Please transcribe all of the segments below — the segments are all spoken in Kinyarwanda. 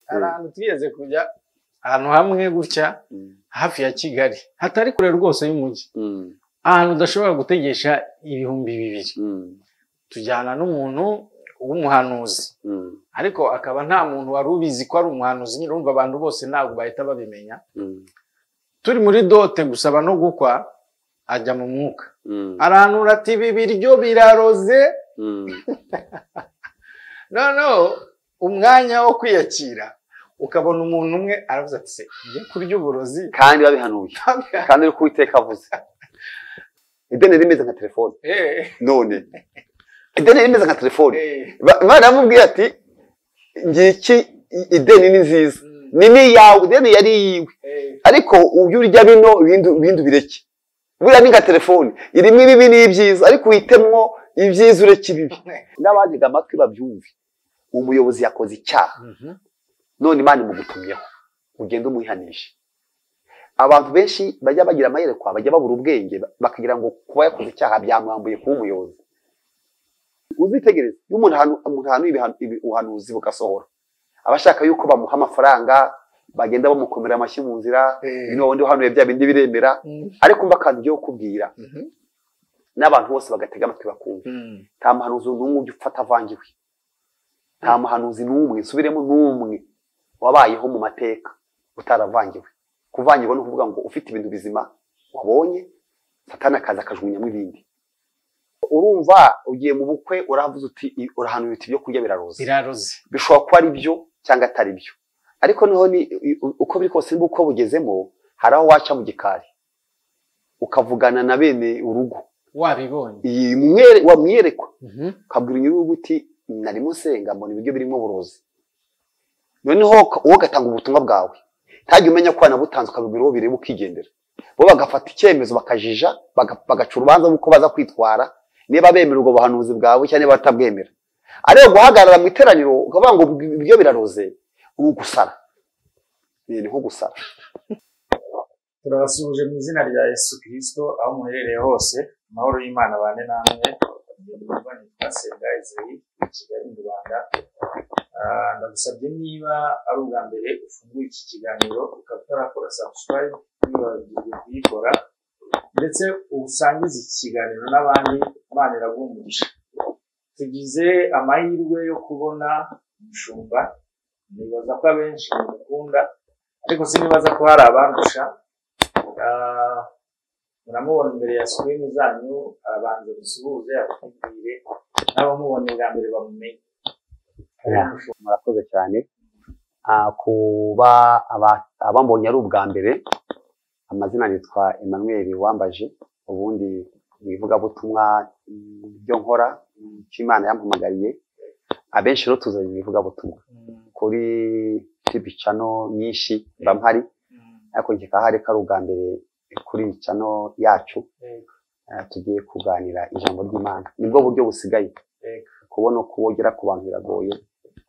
hari ahantu twigeze kujya ahantu hamwe gutya hafi ya kigali hatari kure rwose y'umujyi ahantu udashobora gutegesha ibihumbi bibiri tujyana n'umuntu w'umuhanuzi ariko akaba nta muntu wari ubizi ko ari umuhanuzi nyine urumva abantu bose ntabwo bahita babimenya turi muri dote gusaba no gukwa ajya mu mwuka aranura ati ibi biryo biraroze noneho umwanya wo kwiyakira ukabona umuntu umwe aravuze ati se njye kurya uburozi kandi babihanuye kandi uri kuwiteka avuze ideni rimeze nka telefone Eh, none ideni rimeze nka telefone eh, imana yamubwiye ati ngiki ideni ni nziza ni n'iyawe ideni yari iyiwe eh, ariko ubyo urya bino ibindi ibindi ubireke buriya ni nka telefone irimo ibibi n'ibyiza ariko uhitemwo ibyiza ureke ibibi n'abantega amatwi babyumve umuyobozi yakoze icyaha mhm, none imana imugutumyeho ugende umuyihanishe abantu benshi bajya bagira amayerekwa bajya babura ubwenge ba- bakagira ngo kuba yakoze icyaha byamwambuye kuba umuyobozi uzitegereze iyo umuntu ahanu- umuntu ahanuye ibihanu- ibi- ubuhanuzi bugasohora aba ashaka yuko bamuha amafaranga bagenda bamukomera amashyi mu nzira Eh. ni wundi uhanuye bya bindi biremera mhm, ariko umva akantu ugiye kukubwira mhm, n'abantu bose bagatega amatwi bakumva mhm. nta muhanuzi n'umwe ujya ufata avangiwe nta muhanuzi n'umwe subiremo n'umwe wabayeho mu mateka utaravangiwe kuvangirwa ni ukuvuga ngo ufite ibintu bizima wabonye satana akaza akajugunyamo ibindi urumva ugiye mu bukwe uravuze uti "I- urahanuye uti ibyo kurya biraroze biraroze bishobora kuba ari byo cyangwa atari byo ariko noneho ni u- uko biri kose n'uko bugezemo hari aho waca mu gikari ukavugana na bene urugo wabibonye iyi mwere wamwiyerekwa ukabwira inyuguti narimo nsenga mbona ibiryo birimo uburozi noneho ka- wowe ugatanga ubutumwa bwawe ntajya umenya ko wanabutanze ukabibwira uwo bireba ukigendera bo bagafata icyemezo bakajija baga- bagaca urubanza rw'uko baza kwitwara niba bemera ubwo buhanuzi bwawe cyangwa niba batabwemera ariko guhagarara mu iteraniro ukavuga ngo ibiryo biraroze ubu gusara Ni- ni nko gusara turabasuhuje mu izina rya yesu kirisito aho muherereye hose amahoro y'imana abane namwe ndumva nitwa senga ezeri i kigali mu rwanda Ah, ndagusabye niba ari ubwa mbere ufunguye iki kiganiro ukaba utarakora subscribe ntiwibagirwe kuyikora ndetse usangize iki kiganiro n'abandi imana iraguha umugisha tugize amahirwe yo kubona umushumba nibaza ko abenshi bamukunda ariko sinibaza ko hari abandusha Ah, muramubona imbere ya sikirini zanyu abanza dusuhuze abakubwire n'abamubona bwa mbere bamumenye murakoze cyane Ah, kuba aba- abambonye ari ubwa mbere amazina nitwa Emmanuel wambaje ubundi mu ivugabutumwa mm, byo nkora mm, icyo Imana yampamagariye abenshi rero tuzanye mu ivugabutumwa kuri tibi cano nyinshi mba mpari ariko njye kahari ko ari ubwa mbere kuri iyi cano yacu Ah, tugiye kuganira ijambo ry'Imana nibwo buryo busigaye Yego. kubona uko wogera ku bantu biragoye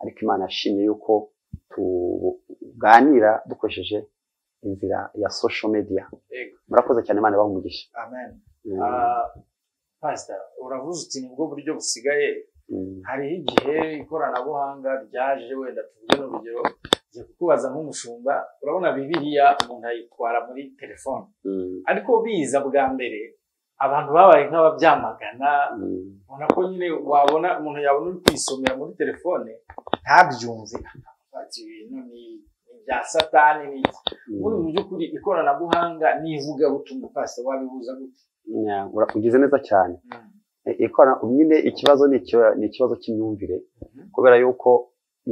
ariko Imana yashimye yuko tuganira dukoresheje inzira ya social media Yego. murakoze cyane Imana ibahe umugisha amen Mm, Ah, pastor uravuze uti nibwo buryo busigaye mm, hariho igihe ikoranabuhanga ryaje wenda tuvuge n'urugero ngiye kukubaza nk'umushumba urabona bibiliya umuntu ayitwara muri telefone mm, ariko biza bwa mbere abantu babaye nk'ababyamagana mm. ubona ko nyine wabona umuntu yabona uri kwisomera muri telefone ntabyumve ati ibintu ni ni ibya satani ni iki muri mu by'ukuri ikoranabuhanga n'ivugabutumwa pasita wabihuza gute Yeah, ura- ugize neza cyane E- ikorana nyine ikibazo ni ikio- ni ikibazo cy'imyumvire Mhm. kubera yuko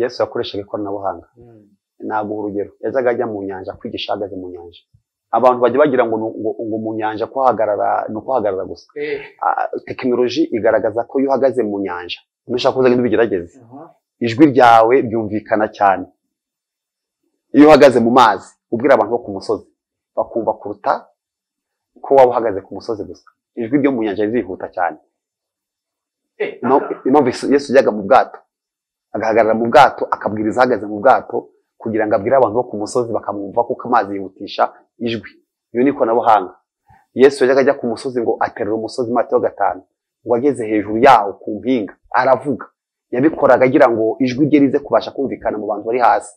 Yesu yakoreshaga ikoranabuhanga naguha urugero yajyaga ajya mu nyanja kwigisha ahagaze mu nyanja abantu bajya bagira ngo nu- ngo ngo mu nyanja kuhagarara ni ukuhagarara gusa Eh, Ah, tekinoloji igaragaza ko iyo uhagaze mu nyanja nushaka kuzagenda ubigerageze aha, ijwi ryawe ryumvikana cyane iyo uhagaze mu mazi ubwira abantu bo ku musozi bakumva kuruta ko waba uhagaze ku musozi gusa ijwi ryo mu nyanja ririhuta cyane eh, Impamvu- impamvu Yesu- yesu yajyaga mu bwato agahagarara mu bwato akabwiriza ahagaze mu bwato kugira ngo abwire abantu bo ku musozi bakamwumva kuko amazi yihutisha ijwi iyo ni ikoranabuhanga yesu yajyaga ajya ku musozi ngo aterere umusozi Matayo gatanu ngo ageze hejuru yawo ku mpinga aravuga yabikoraga agira ngo ijwi rye rize kubasha kumvikana mu bantu bari hasi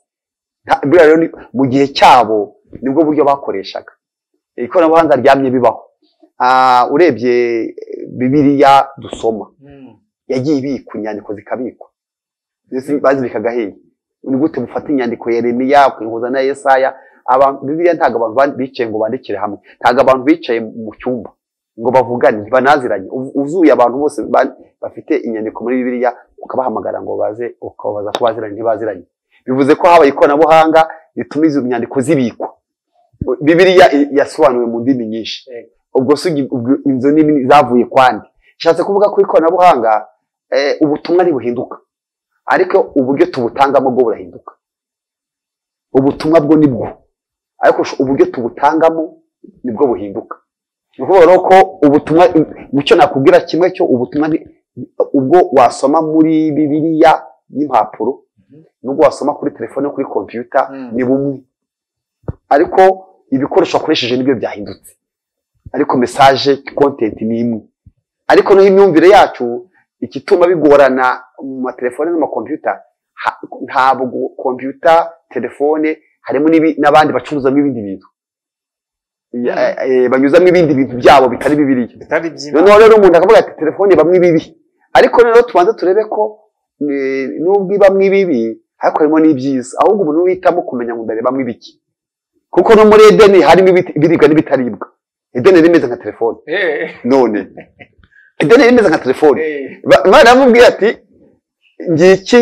buriya rero mu gihe cyabo nibwo buryo bakoreshaga ikoranabuhanga ryamye bibaho urebye bibiriya dusoma yagiye ibikwa inyandiko zikabikwa bazibikaga hehe ni gute bufata inyandiko yeremiya ukihuza na yesaya bibiriya ntabwo abantu bicaye ngo bandikire hamwe ntabwo abantu bicaye mu cyumba ngo bavugane banaziranye uzuye abantu bose bafite inyandiko muri bibiriya ukabahamagara ngo baze ukababaza ko baziranye ntibaziranye bivuze ko habaye ikoranabuhanga rituma izo nyandiko zibikwa bibiriya yasobanuwe mu ndimi nyinshi ubwo si inzu nini zavuye kwandi bishatse kuvuga ko ikoranabuhanga ubutumwa ntibuhinduka ariko uburyo tubutangamo bwo burahinduka ubutumwa bwo nibwo ariko uburyo tubutangamo nibwo buhinduka ni ukuvuga rero ko ubutumwa mucyo nakubwira kimwe cyo ubutumwa ubwo wasoma muri bibiriya y'impapuro nubwo wasoma kuri telefone kuri kompiyuta ni bumwe ariko ibikoresho wakoresheje nibyo byahindutse ariko mesaje kontenti ni imwe ariko niho imyumvire yacu igituma bigorana mu matelefone n'amakompiyuta ntabwo kompiyuta telefone harimo n'abandi bacuruzamo ibindi bintu banyuzamo ibindi bintu byabo bitari bibiriya noneho rero umuntu akavuga ati telefone ibamo ibibi ariko rero tubanza turebe ko nubwo ibamo ibibi ariko harimo n'ibyiza ahubwo umuntu wihitamo kumenya ngo ndarebamo ibiki kuko no muri edeni harimo ibiribwa n'ibitaribwa edeni rimeze nka telefone none ideni rimeze nka telefone imana yamubwiye ati ngiki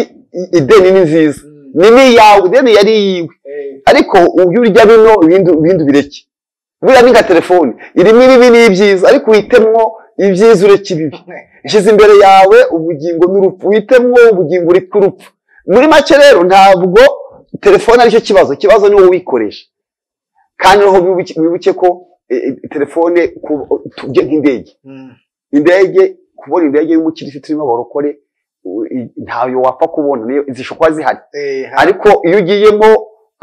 ideni ni nziza ni n'iyawe ideni yari iyiwe ariko ujye urya bino ibindi ubireke buriya ni nka telefone irimo ibibi n'ibyiza ariko uhitemwo ibyiza ureke ibibi nshyize imbere yawe ubugingo n'urupfu uhitemwo ubugingo ureka urupfu muri make rero ntabwo telefone aricyo kibazo ikibazo ni wowe uyikoresha kandi noneho wibuke ko telefone tujye nk'indege indege kubona indege y'umukirisitu irimo abarokore ntayo wapfa kubona zishobora kuba zihari ariko iyo ugiyemo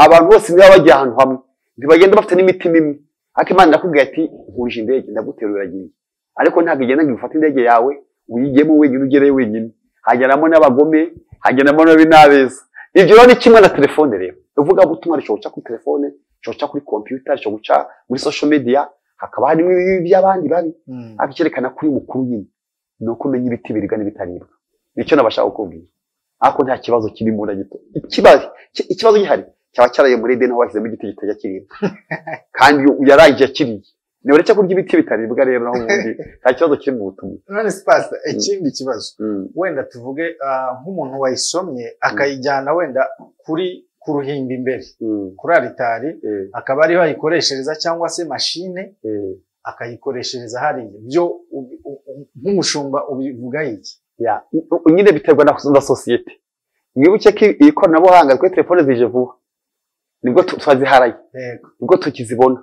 abantu bose niba bagiye ahantu hamwe ntibagenda bafite n'imitima imwe ariko imana irakubwira ati nkuje indege ndaguterura uragiye ariko ntabwo igenda ngo ifate indege yawe uyigemo wenyine ugereyo wenyine hageramo n'abagome hageramo n'abeza ibyo rero ni kimwe na telefone rero uvuga butumwa rishobora guca kuri telefone rishobora guca kuri kompiyuta rishobora guca muri social media hakaba harimo ibibi by'abandi babi ariko icyerekana kuri mukuru nyine ni ukumenya ibiti biribwa n'ibitaribwa nicyo nabashaka kukubwira ariko nta kibazo kirimo na gito ikibazo gihari cyaba cyaraye muri edeni aho bashyizemo igiti kitajya kiribwa kandi yarangije akiriye ni uretse kurya ibiti bitaribwa rero naho ubundi nta kibazo kiri mu butumwa none sipasita ikindi kibazo wenda tuvuge nk'umuntu wayisomye akayijyana wenda kuri ku ruhimbi imbere kuri aritari akaba ariho ayikoreshereza cyangwa se mashine akayikoreshereza hariya byo nk'umushumba ubivuga iki nyine biterwa na sosiyete mwibuke ko ikoranabuhanga kuri telefone zije vuba nibwo tuziharaye nibwo tukizibona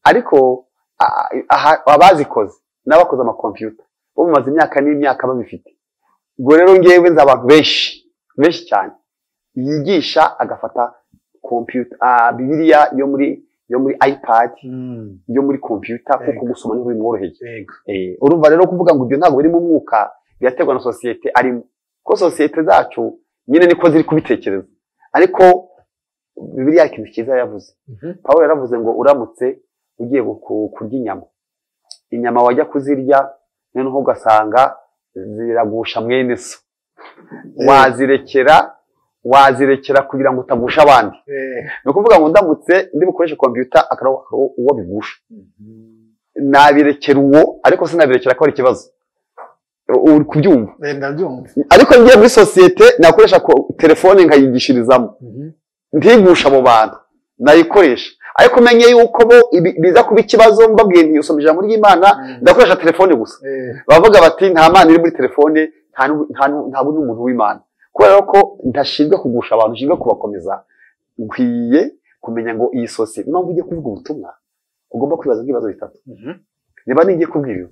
ariko abazikoze n'abakoze amakompiyuta bo bamaze imyaka n'imyaka babifite ubwo rero ngewe nzi abantu benshi benshi cyane yigisha agafata kompiyuta bibiriya yo muri yo muri ayipadi yo muri kompiyuta kuko gusoma niho bimworoheye urumva rero kuvuga ngo ibyo ntabwo biri mu mwuka biraterwa na sosiyete arimo kuko sosiyete zacu nyine niko ziri kubitekereza ariko bibiriya ikintu cyiza yavuze paul yaravuze ngo uramutse ugiye kurya inyama inyama wajya kuzirya noneho ugasanga ziragusha mwene so wazirekera wazirekera kugira ngo utagusha abandi ni ukuvuga ngo ndamutse ndi bukoreshe kompiyuta akaba uwo bigusha nabirekera uwo ariko sinabirekera ko ari ikibazo uri kubyumva ariko ngiye muri sosiyete nakoresha telefone nkayigishirizamo ntigusha abo bantu nayikoresha ariko umenye yuko bo biza kuba ikibazo mbabwiye ntiyusome ijambo ry'imana ndakoresha telefone gusa bavuga bati nta mana iri muri telefone nta n'umuntu w'imana kubera ko ntashinzwe kugusha abantu nshinzwe kubakomeza nkwiye kumenya ngo iyi sosiyete niba ugiye kuvuga ubutumwa ugomba kwibaza ibibazo bitatu niba ntigiye kubwira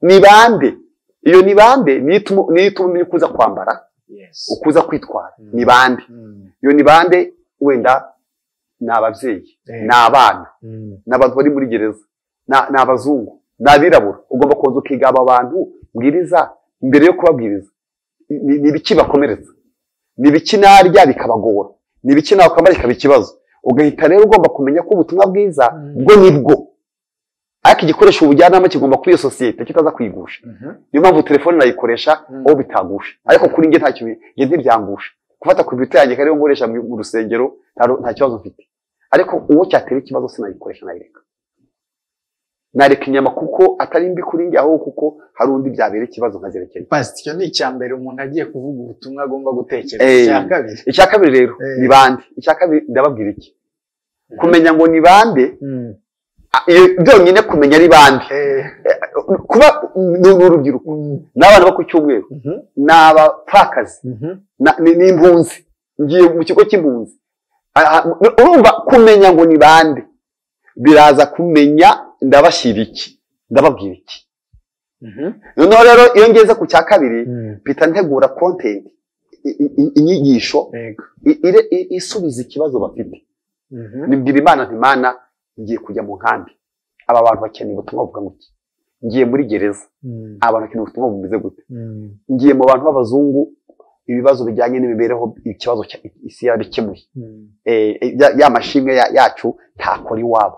ni bande iyo ni bande niyo ituma umenya uko uza kwambara uko uza kwitwara ni bande iyo ni bande wenda ni ababyeyi ni abana ni abantu bari muri gereza ni abazungu ni abirabura ugomba kubanza ukiga aba bantu bwiriza mbere yo kubabwiriza ni ibiki bakomeretsa ni ibiki narya bikabagora ni ibiki nawe kwambara ikaba ikibazo ugahita rero ugomba kumenya ko ubutumwa bwiza bwo ni bwo ariko igikoresho ubujyanama kigomba kuba iyo sosiyete kitaza kwigusha niyo mpamvu telefone nayikoresha aho bitagusha ariko kuri njye ntacyo njye ntibyangusha gufata komputa yanjye rero nkoresha mu rusengero nta kibazo mfite ariko uwo cyatera ikibazo sinayikoresha nayireka nareka inyama kuko atari mbi kuri njye ahubwo kuko hari undi byabera ikibazo nkazerekera pasitike ni icya mbere umuntu agiye kuvuga ubutumwa agomba gutekereza icya kabiri icya kabiri rero ni bande icya kabiri ndababwira iki kumenya ngo ni bande byonyine kumenya ari bande kuba ni urubyiruko ni abana bo ku cyumweru ni abapfakazi ni impunzi ngiye mu kigo cy'impunzi urumva kumenya ngo ni bande biraza kumenya ndabashyira iki ndababwira iki noneho rero iyo ngeze ku cya kabiri mpita ntegura kontenti inyigisho isubiza ikibazo bafite nibwira imana ntimana ngiye kujya mu nkambi aba bantu bakeneye ubutumwa buvuga ngo ngiye muri gereza aba bantu bakeneye ubutumwa bumeze gute ngiye mu bantu b'abazungu ibibazo bijyanye n'imibereho ikibazo isi yarabikemuye ya mashimwe yacu ntakora iwabo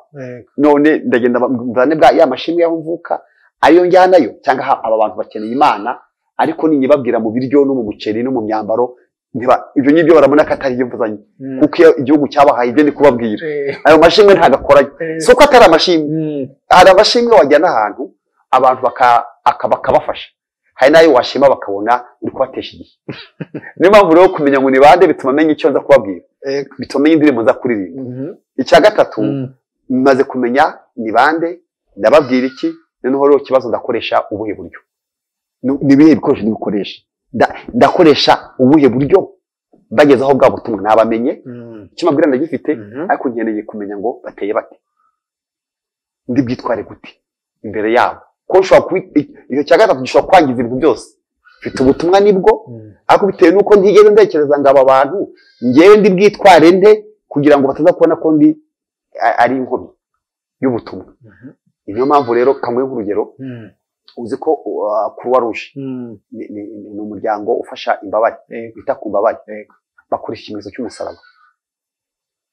none ndagenda mvane bwa ya mashimwe yaho mvuka ariyo njyanayo cyangwa aba bantu bakeneye imana ariko ninyibabwira mu biryo no mu muceri no mu myambaro ibyo ngibyo barabona ko atari mvuzanye kuko iyo igihugu cyabahaye ibyo ni kubabwira ayo mashimwe ntagakoranye si uko atari amashimwe hari amashimwe wajyana ahantu abantu bakabafasha hari n'ayo washima bakabona uri kubatesha igihe niyo mpamvu rero kumenya ngo ni bande bituma amenya icyo nza kubabwira bituma amenya indirimbo nza kuririmba icya gatatu maze kumenya ni bande ndababwira iki noneho rero ikibazo ndakoresha ubuhe buryo ni ibihe bikoresho n'ibikoresha ndakoresha ubuhe buryo bageze aho bwa butumwa nabamenye icyo mbabwira ndagifite ariko nkeneye kumenya ngo bateye bate ndi bwitware gute imbere yabo ko ushobora kuba icyo cya gatatu gishobora kwangiza ibintu byose mfite ubutumwa nibwo ariko bitewe n'uko ntigeze ntekereza ngo aba bantu ngewe ndi bwitware nde kugira ngo bataza kubona ko ndi ari inkomyi y'ubutumwa niyo mpamvu rero kamwe nk'urugero uzi ko kuruwa ruje ni umuryango ufasha imbabare wita ku mbabare bakora ikimenyetso cy'umusaraba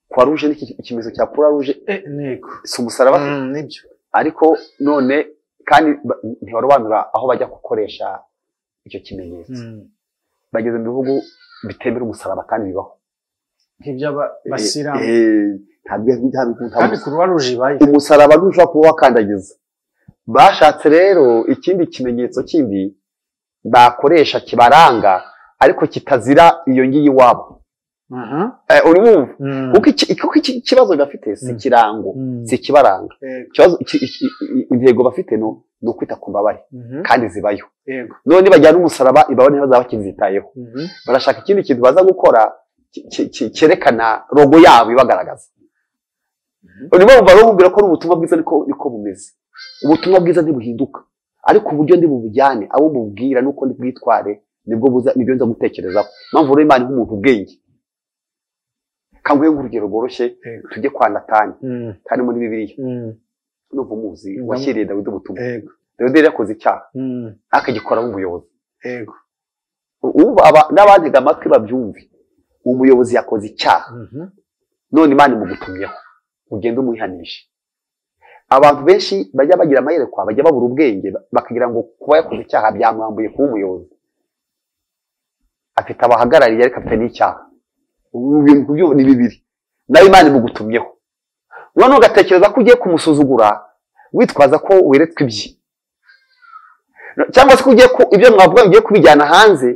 kuruwa ruje ni ikimenyetso cya kuruwa ruje si umusaraba ariko none kandi ntibarobanura aho bajya gukoresha icyo kimenyetso bageze mu bihugu bitemera umusaraba kandi bibaho nk'iby'abasilamu kandi ntabwo kuruwa ruje ibaye umusaraba ntushobora kuba wakandagiza bashatse rero ikindi kimenyetso kindi bakoresha kibaranga ariko kitazira iyo ngiyi iwabo urumva kuko ikibazo bafite si ikirango si ikibaranga intego bafite ni ukwita ku mbabare kandi zibayo none bajyana umusaraba ibabare ntibazaba bakizitayeho barashaka ikindi kintu baza gukora cyerekana rogo yabo ibagaragaza urimo barumbwira ko ubutumwa bwiza niko bumeze ubutumwa bwiza ntibuhinduka ariko uburyo bubujyane abo mubwira nuko bwitware nibyo nza gutekerezaho mpamvu rero imana nk'umuntu ubwenge kanguhe nk'urugero rworoshye tujye kwa natani natani muri bibiriya numva umuzi washyiriye dawidi ubutumwa dawidi yari yakoze icyaha akagikora nk'umuyobozi n'abantega amatwi babyumve umuyobozi yakoze icyaha none imana imugutumyeho ugende umuyihanishe abantu benshi bajya bagira amayerekwa bajya babura ubwenge bakagira ngo kuba yakoze icyaha byamwambuye kuba umuyobozi afite abahagarariye ariko afite n'icyaha ibintu byo ni bibiri nawe imana imugutumyeho noneho ugatekereza ko ugiye kumusuzugura witwaza ko weretswe ibye cyangwa se ko ugiye ibyo mwavuga ugiye kubijyana hanze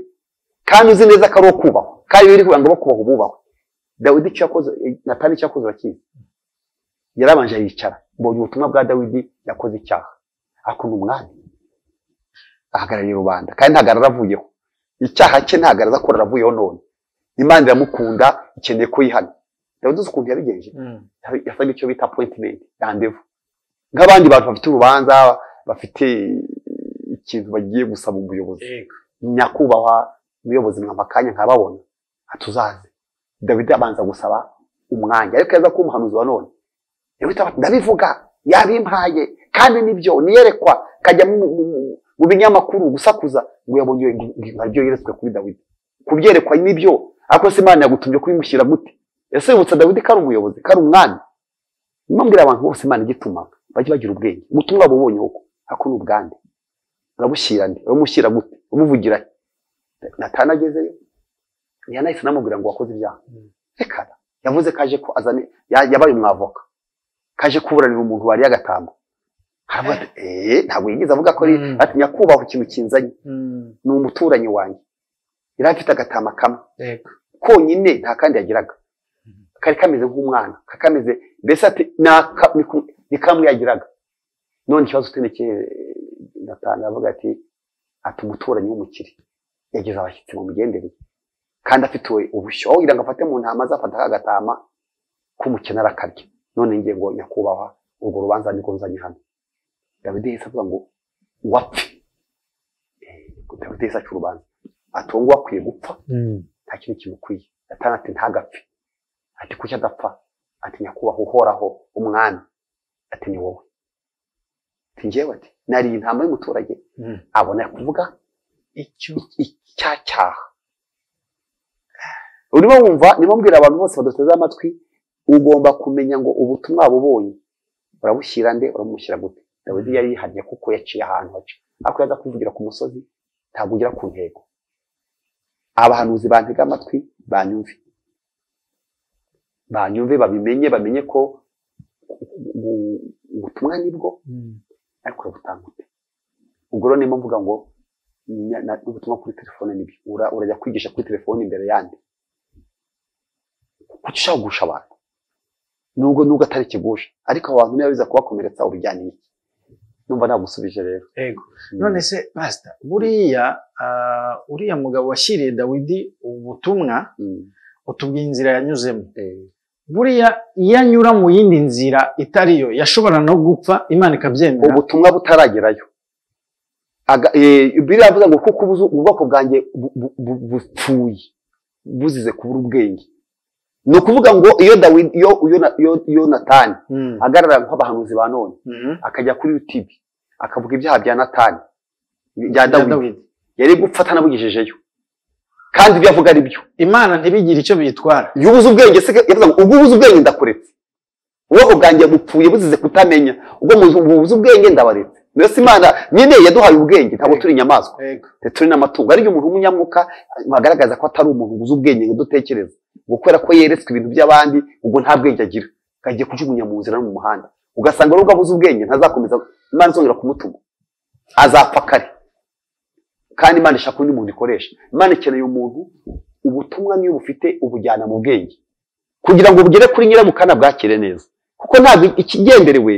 kandi uzi neza ko ari uwo kubahwa kandi biri kugira ngo bo kubahwa bubahwe dawidi icyo yakoze natani icyo yakoze urakizi yarabanje yicara mbonye ubutumwa bwa dawidi yakoze icyaha ariko ni umwami ahagarariye rubanda kandi ntabwo aravuyeho icyaha cye ntabwo araza ko aravuyeho none imana iramukunda ikeneye ko yihana dawidi uzi ukuntu yabigenje yasaga icyo bita apoyitimenti randevu nk'abandi bantu bafite urubanza bafite ikintu bagiye gusaba umuyobozi nyakubahwa umuyobozi mwampa akanya nkababona atuzaze dawidi abanza gusaba umwanya ariko yaza kuba umuhanuzi wa none ndabivuga yabimpaye kandi nibyo niyerekwa kajya mu binyamakuru gusakuza ngo yabonye ibyo yeretswe kuri dawidi kubyerekwa nibyo ariko se imana yagutumye kubimushyira gute ese wibutsa dawidi ko ari umuyobozi ko ari umwami nimubwira abantu bose imana igituma bajye bagira ubwenge ubutumwa bubonye uko ako ni ubwande urabushyirane uramushyira gute umuvugira natanagezeyo yanahise anamubwira ngo wakoze ibyaha reka da. yavuze ko aje ko azane ya- yabaye umwavoka kaje kuburanira umuntu wari agatambo haravuga ati eee ntabwo yigeze avuga ko ari Mm. ati nyakubahwa ikintu kinzanye Mm, ni umuturanyi wanjye yari afite agatama kamwe yego. konyine nta kandi yagiraga kari kameze nk'umwana kari kameze mbese ati naka niku- ni kamwe yagiraga none ikibazo ufite niki natanga avuga ati ati umuturanyi w'umukire yageze abashyitsi mu migenderere kandi afite ubushyo aho kugira ngo afate mu ntama azafata ka gatama k'umukene arakarya none ngiye ngo nyakubahwa urwo rubanza nirwo nzanye hano dawidi yahise avuga ngo wapfe Eh, dawidi yahise aca urubanza ati uwo nguwo akwiye gupfa Mm, nta kintu kimukwiye natana ati ntagapfe ati kuki adapfa ati nyakubahwa uhoraho umwami ati ni wowe ati njyewe ati nariye intama y'umuturage mm. abona kuvuga Icyo icyacyaha urimo wumva niba mbwira abantu bose baduteze amatwi ugomba kumenya ngo ubutumwa bubonye urabushyira nde uramushyira gute dawidi yari yihariye kuko yaciye ahantu haca ariko yaza kuvugira ku musozi ntabwo ugera ku ntego abahanuzi bantega amatwi banyumve banyumve babimenye bamenye ko u- ubutumwa nibwo mm, ariko urabutanga ute ubwo rero niyo mvuga ngo nya- na- ubutumwa kuri telefone nibyo Ura- urajya kwigisha kuri telefone imbere yandi kuki ushaka kugusha abantu nubwo nubwo atari ikigusha ariko abantu niba biza kubakomeretsa ubijyana iki numva nagusubije rero yego. none se pasita buriya ah, uriya mugabo washyiriye dawidi ubutumwa Mm, utubwira inzira yanyuzemo eh, buriya iyo anyura mu yindi nzira itari yo yashobora no gupfa imana ikabyemera ubutumwa butaragerayo Aga- eh, bibiliya iravuga ngo kuko ubuzu- ubwoko bwanjye bu- bu- bu- bupfuye buzize kubura ubwenge ni ukuvuga ngo iyo dawidi iyo iyo na- iyo- iyo natani Mm, ahagarara nk'abahanuzi ba none mhm. akajya kuri yutube akavuga ibyaha bya natani bya Ya dawidi Dawidi. yari gupfa atanabugejejeyo kandi ibyo avuga ari byo imana ntibigire icyo biyitwara iyo ubuze ubwenge se yavuga ngo ubwo ubuze ubwenge ndakuretse ubwoko bwanjye bupfuye buzize kutamenya ubwo muzi- ubu buze ubwenge ndabaretse mbese imana nyine yaduhaye ubwenge ntabwo turi inyamaswa yego ndetse turi n'amatungo ariko umuntu w'umunyamwuka bagaragaza ko atari umuntu ubuze ubwenge ngo dutekereza ngo kubera ko yeretswe ibintu by'abandi ubwo nta bwenge agira agiye kujugunya mu nzira no mu muhanda ugasanga nubwo abuze ubwenge ntazakomeza imana izongera kumutuma azapfa kare kandi imana ishaka undi muntu ikoresha imana ikeneye umuntu ubutumwa niyo bufite ubujyana mu bwenge kugira ngo bugere kuri nyiramukana bwakire neza kuko ntabwo ikigenderewe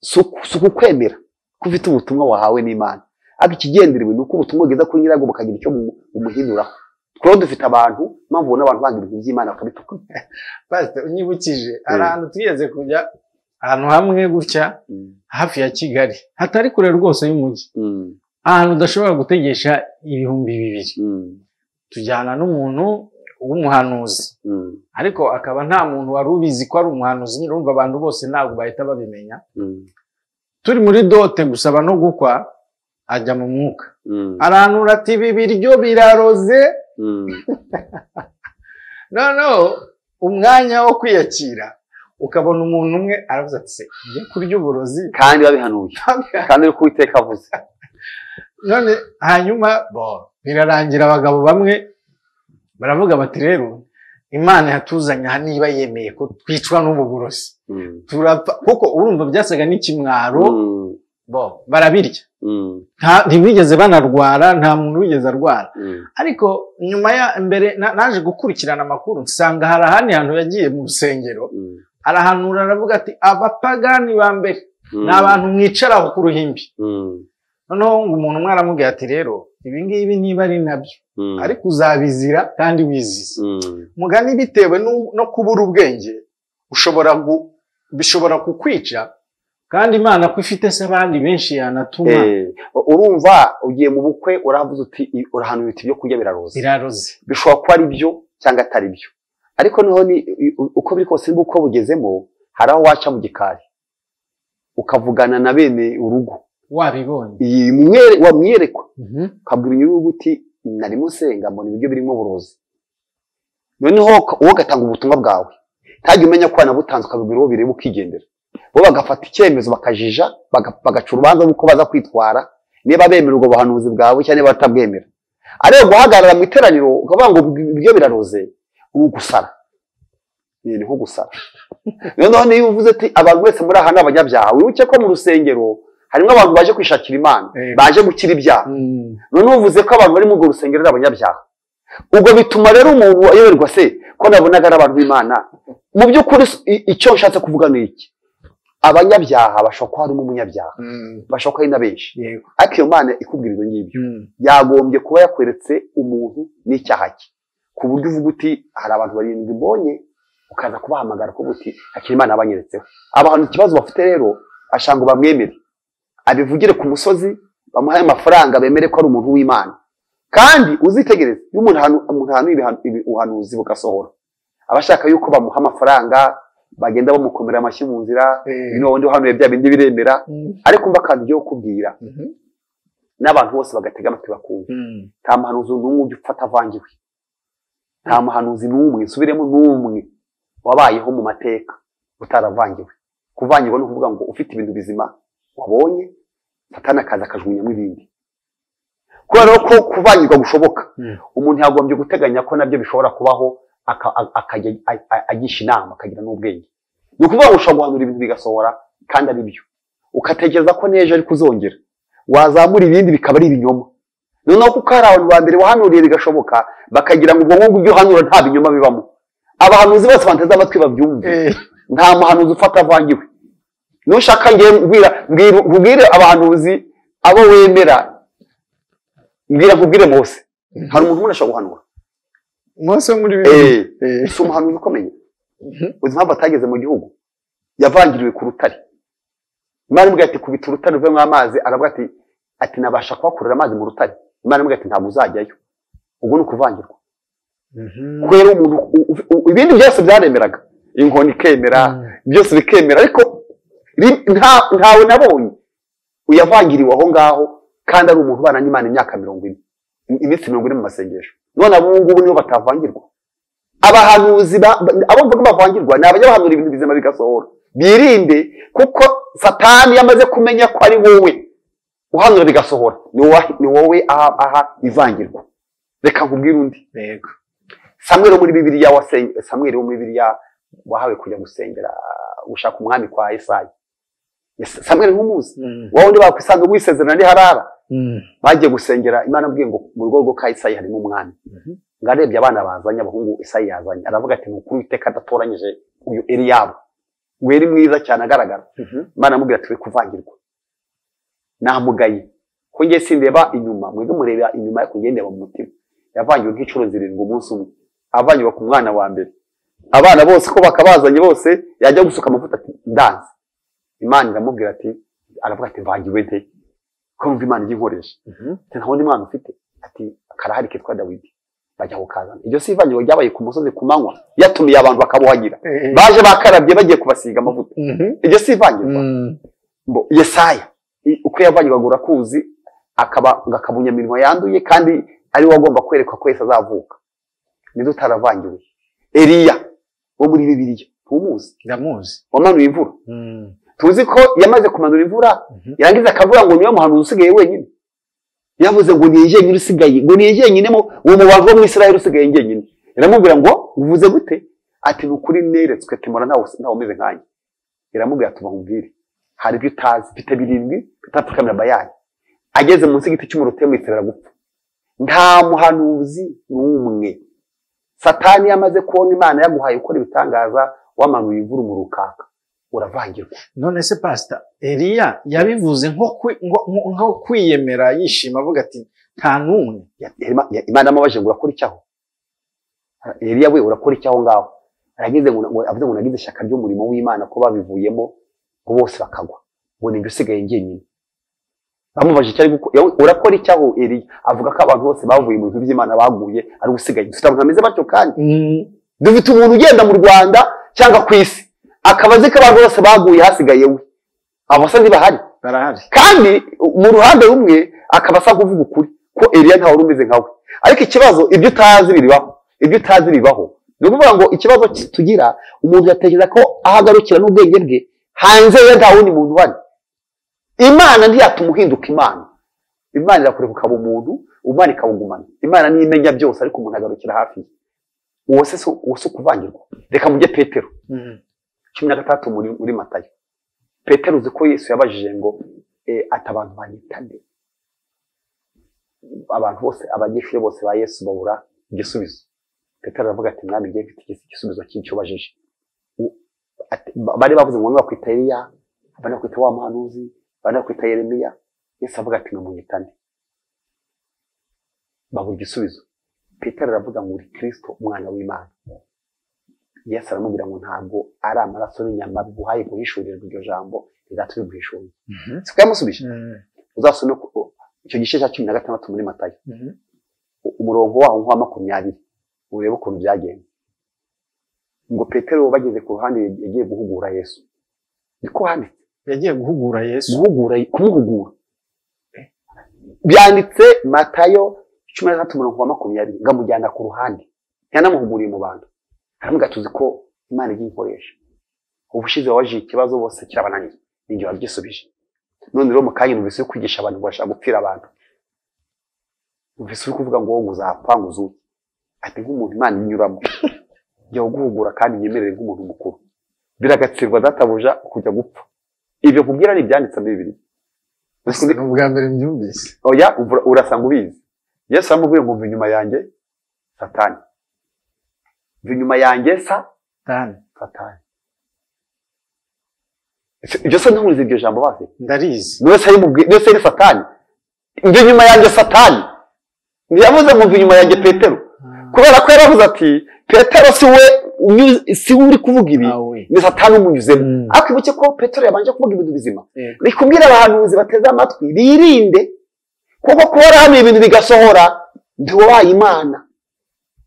si uku- si ukukwemera ko ufite ubutumwa wahawe n'imana ariko ikigenderewe ni uko ubutumwa bugeza kuri nyirabwo bukagira icyo bumu- bumuhinduraho twaba dufite abantu impamvu ubona abantu banga ibintu by'imana bakabituka pasita unyibukije hari Mm. ahantu twigeze kujya ahantu hamwe gutya hafi ya kigali hatari kure rwose y'umujyi ahantu udashobora gutegesha ibihumbi bibiri tujyana n'umuntu w'umuhanuzi ariko akaba nta muntu wari ubizi ko ari umuhanuzi nyine urumva abantu bose ntabwo bahita babimenya turi muri dote gusaba no gukwa ajya mu mwuka aranura ati ibi biryo biraroze noneho umwanya wo kwiyakira ukabona umuntu umwe aravuze ati se njye kurya uburozi kandi babihanuye kandi uri kuwiteka avuze none hanyuma bo birarangira abagabo bamwe baravuga bati rero imana yatuzanye aha niba yemeye ko twicwa n'ubu burozi Mm. turapfa kuko urumva byasaga n'ikimwaro Mm. bo barabirya Mm. Nta- ntibigeze banarwara nta muntu wigeze arwara Mm. ariko nyuma ya mbere na- naje gukurikirana amakuru nsanga hari ahandi hantu yagiye mu rusengero Mm. arahanura aravuga ati abapagani ba mbere ni abantu mwicaraho ku ruhimbi Mm. noneho ngo umuntu umwe aramubwira ati rero ibingibi niba ari nabyo Mm. ariko uzabizira kandi wizize Mm. mugani bitewe nu- no kubura ubwenge ushobora gu- bishobora kukwica kandi imana ko ifite se abandi benshi yanatuma Eh, urumva ugiye mu bukwe uravuze uti urahanuye uti ibyo kurya biraroze biraroze bishobora kuba ari byo cyangwa atari byo ariko noneho ni u- uko biri kose n'uko bugezemo hari aho waca mu gikari ukavugana na bene urugo wabibonye iyi mwere- wamwerekwa Mhm. ukabwira nyir'urugo uti narimo nsenga mbona ibiryo birimo uburozi noneho uka- wowe ugatanga ubutumwa bwawe ntajya umenya ko wanabutanze ukabibwira uwo bireba ukigendera bo bagafata icyemezo bakajija bagaca urubanza rw'uko baza kwitwara niba bemera ubwo buhanuzi bwawe cyangwa niba batabwemera ariko guhagarara mu iteraniro ukavuga ngo ibyo biraroze ubu gusara ni nko gusara noneho niyo uvuze ati abantu wese muri aha ni abanyabyaha wibuke ko mu rusengero harimo abantu baje kwishakira imana baje gukira ibyaha noneho uvuze ko abantu bari muri urwo rusengero ari abanyabyaha ubwo bituma rero umuntu ayoberwa se ko nabonaga ari abantu b'imana mu by'ukuri icyo nshatse kuvuga ni iki abanyabyaha bashobora kuba harimo umunyabyaha bashobora kuba ari na benshi ariko iyo mana ikubwira ibyo ngibyo yagombye kuba yakweretse umuntu n'icyaha cye ku buryo uvuga uti hari abantu barindwi mbonye ukaza kubahamagara ko uti hakimana abanyeretseho abantu ikibazo bafite rero bashaka ngo bamwemere abivugire ku musozi bamuhaye amafaranga bemere ko ari umuntu w'imana kandi uzitegereze iyo umuntu ahantu ubuhanuzi bugasohora aba ashaka yuko bamuha amafaranga bagenda bamukomera amashyi mu nzira n'ubundi uhanuye bya bindi biremera ariko mba akantu ugiye kukubwira n'abantu bose bagatega amatwi bakumva nta muhanuzi n'umwe ujya ufata avangiwe nta muhanuzi n'umwe nsubiremo n'umwe wabayeho mu mateka utaravangiwe kuvangirwa ni ukuvuga ngo ufite ibintu bizima wabonye satana akaza akajugunyamo ibindi kubera ko kuvangirwa gushoboka umuntu yagombye guteganya ko nabyo bishobora kubaho akajya agisha inama akagira n'ubwenge ni ukuvuga ngo ushobora guhanura ibintu bigasohora kandi ari byo ugatekereza ko n'ejo ari kuzongera wazamura ibindi bikaba ari ibinyoma noneho kuko hari abantu ba mbere wahanuriye bigashoboka bakagira ngo ubwonko bw'ibyo uhanura nta binyoma bibamo abahanuzi bose bateze amatwi babyumve nta muhanuzi ufata avangiwe nushaka ngewe mbwira abahanuzi abo wemera mbwira nkubwire mose hari umuntu umwe ashobora guhanura mose muri bibiri si umuhanuzi ukomeye uzi impamvu atageze mu gihugu yavangiriwe ku rutare imana imubwira ati kubita urutare uvemo amazi aravuga ati ati nabasha kuhakurira amazi mu rutare imana imubwira ati ntabwo uzajyayo ubwo ni ukuvangirwa kubera umuntu ibindi byose byaremeraga inkoni ikemera byose bikemera ariko ntawe nabonye uyavangiriwe aho ngaho kandi ari umuntu ubana n'imana imyaka mirongo ine iminsi mirongo ine mu masengesho none abo ngubu nibo batavangirwa abahanuzi abo mvuga bavangirwa ni abanyabahanura ibintu bizima bigasohora birinde kuko satani yamaze kumenya ko ari wowe uhanura bigasohora ni wowe aha ivangirwa reka nkubwire undi samweri wo muri bibiriya samweri wo muri bibiriya wahawe kujya gusengera gushaka umwami kwa esayi samweri nk'umuzi wowe undi bakwisanga wisezerana ni harara bagiye gusengera imana abwiye ngo mu rugo rwo ka isayi harimo umwami ngo arebye abana bazanye abahungu isayi yazanye aravuga ati nukuri witeka adatoranyije uyu eriyabo ngo eri mwiza cyane agaragara imana amubwira ati we kuvangirwa namugaye ko ngiye sindeba inyuma mwebwe mureba inyuma ariko ngiye ndeba mu mutima yavangiwe nk'inshuro zirindwi umunsi umwe avangiwe ku mwana wa mbere abana bose ko bakabazanye bose yajya gusuka amavuta ati ndanze imana iramubwira ati aravuga ati mvangiwe nteye ko numva imana ijya inkoresha nta wundi mwana ufite ati karahari kitwa dawidi bajya kukazana iryo si ivangirwa ryabaye ku musozi ku manywa yatumiye abantu bakabuhagira baje bakarabye bagiye kubasiga amavuta iryo si ivangirwa yesaya uko yavangirwaga urakuzi akaba akabunya imirimo yanduye kandi ari we agomba kwerekwa ko wese azavuka ninde utaravangiwe eriya wo muri bibiriya ntumuzi ndamuzi wamanuye imvura tuzi ko yamaze kumanura imvura yarangiza akavuga ngo niwe muhanuzi usigaye wenyine yavuze ngo niye jyenyine usigaye ngo niye jyenyine uwo mubantu wo mu israel usigaye jyenyine iramubwira ngo uvuze gute ati ni ukuri neretswe timora ntawe umeze nkanjye iramubwira ati ubamubwire hari ibyo utazi mfite birindwi bitapfukamira bayani ageze munsi y'igiti cy'umurotemu yitabira gupfa nta muhanuzi n'umwe satani yamaze kubona imana yaguhaye ukora ibitangaza wamanuye imvura umurukaka uravangirwa none se pasita eriya yabivuze nko kwiyemera yishima avuga ati nta n'umwe imana amubajije ngo urakora icyaho eriya we urakora icyaho ngaho aragize ngo avuze ngo nagize ishyaka ry'umurimo w'imana ko babivuyemo ngo bose bakagwa ngo ni usigaye njyenyine bamubajije icyo ari gukora urakora icyaho eriya avuga ko abantu bose bavuye mu bintu by'imana baguye ari usigaye dufite abantu bameze batyo kandi dufite umuntu ugenda mu rwanda cyangwa ku isi akaba azi ko abantu bose baguye hasigaye we abasa ntibahari barahari kandi mu ruhande rumwe akaba asa kuvuga ukuri ko eriya ntawe umeze nkawe ariko ikibazo ibyo utazi biribaho ibyo utazi bibaho ni ukuvuga ngo ikibazo tugira umuntu yatekereza ko aho agarukira n'ubwenge bwe hanze ye nta wundi muntu uhari imana ntiyatuma uhinduka imana imana irakureka ukaba umuntu umwana ikawugumana imana niyo imenya byose ariko umuntu agarukira hafi ye uwo se si ukuvangirwa reka mujye petero cumi na gatandatu muri matayo petero uzi ko yesu yabajije ngo ati abantu banyitane abantu bose abanyeshuri bose ba yesu babura igisubizo petero aravuga ati mwami ngiye mfite igisubizo cy'icyo ubajije bari bavuze ngo ntibakwita eliya abandi bakwita wa muhanuzi abandi bakwita yeremiya yesu avuga ati ntimunyitane babura igisubizo petero aravuga ngo uri kirisito umwana w'imana yesu aramubwira ngo ntabwo ari amaraso n'inyama biguhaye guhishurirwa iryo jambo rizatuma guhishurira siko yamusubije uzasome icyo gice cya cumi na gatandatu muri matayo umurongo waho nk'uwa makumyabiri urebe ukuntu byagenze ngo petero bageze ku ruhande yagiye guhugura yesu niko handitse yagiye guhugura yesu guhugura kumuhugura byanditse matayo cumi na gatatu mirongo makumyabiri ngo amujyana ku ruhande yanamuhuguriye mu bantu haramuga tuzi ko imana igiye ikoresha ubushize wabajiye ikibazo bose kirabananira ninjye wabyisubije none rero mu kanya numvise uri kwigisha abantu bashaka gupfira abantu numvise uri kuvuga ngo ngo uzapfa ngo uzuke ati nk'umuntu imana inyuramo jya uguhugura kandi nyemerere nk'umuntu mukuru biragatsirwa databuja kujya gupfa ibyo kubwira ni ibyanditse muri bibiri ni ubwa mbere mbyumvise oya urasa ngo ubizi yesu aramubwira ngo mva inyuma yanjye satani mva inyuma yanjye sa satani ibyo se ntuzi iryo jambo bazi ndarizi yose ari satani mva inyuma yanjye satani ntiyavuze ngo mva inyuma yanjye petero kubera ko yaravuze ati petero si we si we uri kuvuga ibi ni satani umunyuzemo ariko ibuke ko petero yabanje kuvuga ibintu bizima ni kubwira abahanuzi bateze amatwi birinde kuko kuba warahanuye ibintu bigasohora ntiwabaye imana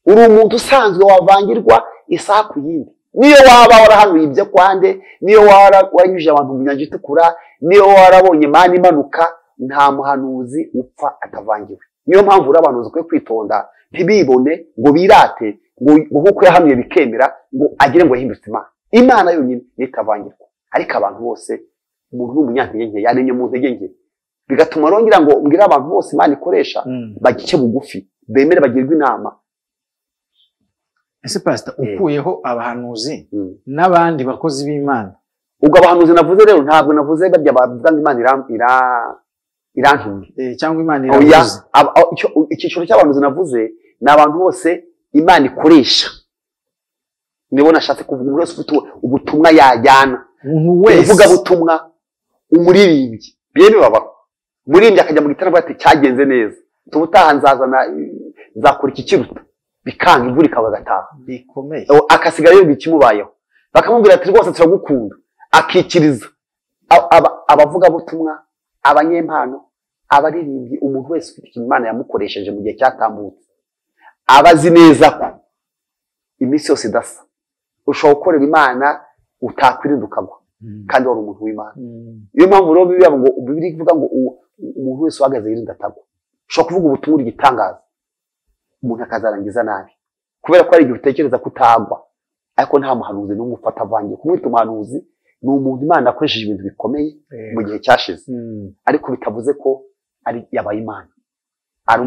uri umuntu usanzwe wavangirwa isaha ku yindi niyo waba warahanuye ibyo kwande niyo waranyujije abantu mu nyanja itukura niyo warabonye mani imanuka nta muhanuzi upfa atavangiwe niyo mpamvu uri abantu ukwiye kwitonda ntibibone ngo birate ngo nk'uko yahanuye bikemera ngo agire ngo ahindutse imana imana yonyine nitavangirwa ariko abantu bose umuntu n'umunyantege nke yanenye mu ntege nke bigatuma rongera ngo mbwire abantu bose imana ikoresha bagice bugufi bemere bagirwe inama ese pasita ukuyeho abahanuzi n'abandi bakozi b'imana ubwo abahanuzi navuze rero ntabwo navuze barya bavuga ngo imana irantumye cyangwa imana iravuze icyiciro cy'abahanuzi navuze ni abantu bose imana ikoresha nibo nashatse kuvuga umuntu wese ufite ubutumwa yajyana umuvugabutumwa umuririmbyi byewe babaho umuririmbyi akajya mu gitaramo ati cyagenze neza tuba utaha nzazana nzakora iki kiruta bikanga imvura ikaba agataha bikomeye akasigara yumva ikimubayeho bakamubwira ati rwose turagukunda akikiriza abavugabutumwa abanyempano abaririmbyi umuntu wese ufite ikintu imana yamukoresheje mu gihe cyatambutse aba azi neza ko iminsi yose idasa ushobora gukorera imana utakwirinda ukagwa kandi wari umuntu w'imana niyo mpamvu rero biba ngo bibiri ivuga ngo umuntu wese uhagaze yirinda atagwa ushobora kuvuga ubutumwa igitangaza umuntu akazarangiza nabi kubera ko hari igihe utekereza ko utagwa ariko nta muhanuzi n'umwe ufata avangiye kumwita umuhanuzi ni umuntu imana akoresheje ibintu bikomeye mu gihe cyashize ariko bitavuze ko ari yabaye imana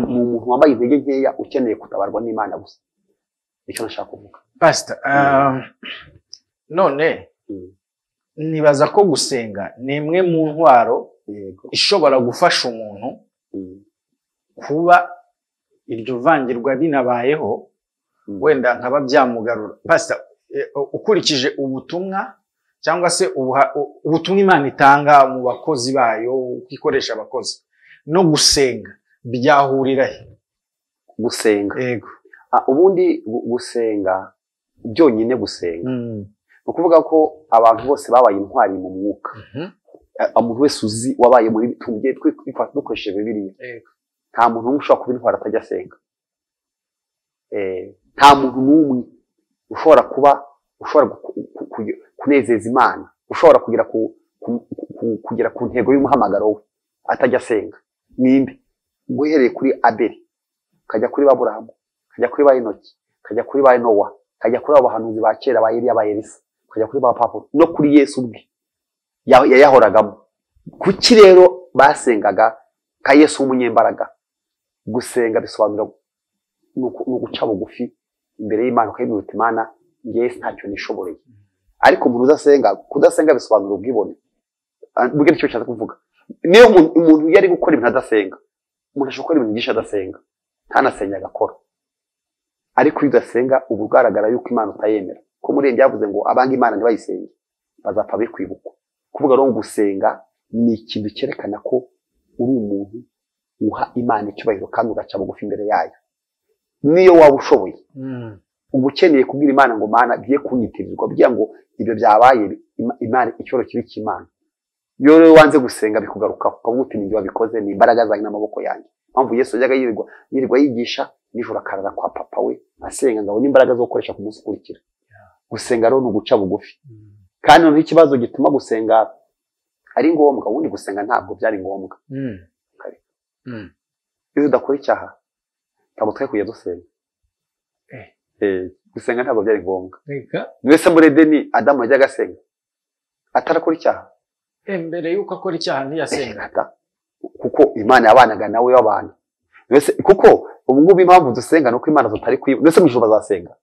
ni umuntu wambaye intege nkeya ukeneye gutabarwa n'imana gusa nicyo nashaka kuvuga pasita none nibaza ko gusenga ni imwe mu ntwaro ishobora gufasha umuntu kuba iryo vangirwa rinabayeho wenda nkaba byamugarura pasita ukurikije ubutumwa cyangwa se ubutumwa imana itanga mu bakozi bayo uko ikoresha abakozi no gusenga byahurira he gusenga ubundi gusenga byonyine gusenga ni ukuvuga ko abantu bose babaye intwari mu mwuka umuntu wese uzi wabaye muri tugiye dukoresheje bibiriya nta muntu n'umwe ushobora kuba intwari atajya asenga nta muntu n'umwe ushobora kuba ushobora kunezeza imana ushobora kugera ku ntego y'umuhamagaro we atajya asenga nimbi uhereye kuri abeli ukajya kuri baburahamu ukajya kuri ba inoki ukajya kuri ba nowa kajya kuri abo bahanuzi ba kera ba Eliya ba Elisa kajya kuri ba papuro no kuri Yesu ubwe yayahoragamo kuki rero basengaga ka Yesu w'umunyembaraga gusenga bisobanura ni uguca bugufi imbere y'Imana ukayimuruta Imana ngewe ntacyo nishoboreye ariko umuntu udasenga kudasenga bisobanura ubwibone mbwira icyo bishatse kuvuga niyo umuntu iyo ari gukora ibintu adasenga umuntu ashobora gukora ibintu byinshi adasenga ntanasenge agakora ariko iyo udasenga uba ugaragara yuko imana utayemera ko muri iyi byavuze ngo abanga imana ntibayisenge bazapfa bikwibukwa kuvuga rero gusenga ni ikintu cyerekana ko uri umuntu uha imana icyubahiro kandi ugaca bugufi imbere yayo niyo waba ushoboye uba ukeneye kubwira imana ngo mana bye kunyitirirwa kugira ngo ibyo byabaye imana icyoro kibi cy'imana iyo rero wanze gusenga bikugarukaho ukavuga uti nibyo wabikoze ni imbaraga zanjye n'amaboko yanjye mpamvu yesu yajyaga yirirwa yirirwa yigisha nijoro akarara kwa papa we asenga ngo abone imbaraga zo gukoresha ku munsi ukurikira gusenga rero ni uguca bugufi kandi noneho ikibazo gituma gusenga ari ngombwa ubundi gusenga ntabwo byari ngombwa iyo udakora icyaha ntabwo twari kujya dusenga gusenga ntabwo byari ngombwa mbese muri edeni adamu yajyaga asenga atarakora icyaha mbere y'uko akora icyaha ntiyasengaga kuko imana yabanaga nawe w'abantu kuko ubu ngubu impamvu dusenga ni uko imana zitari kwiba ndetse mu ijoro bazasenga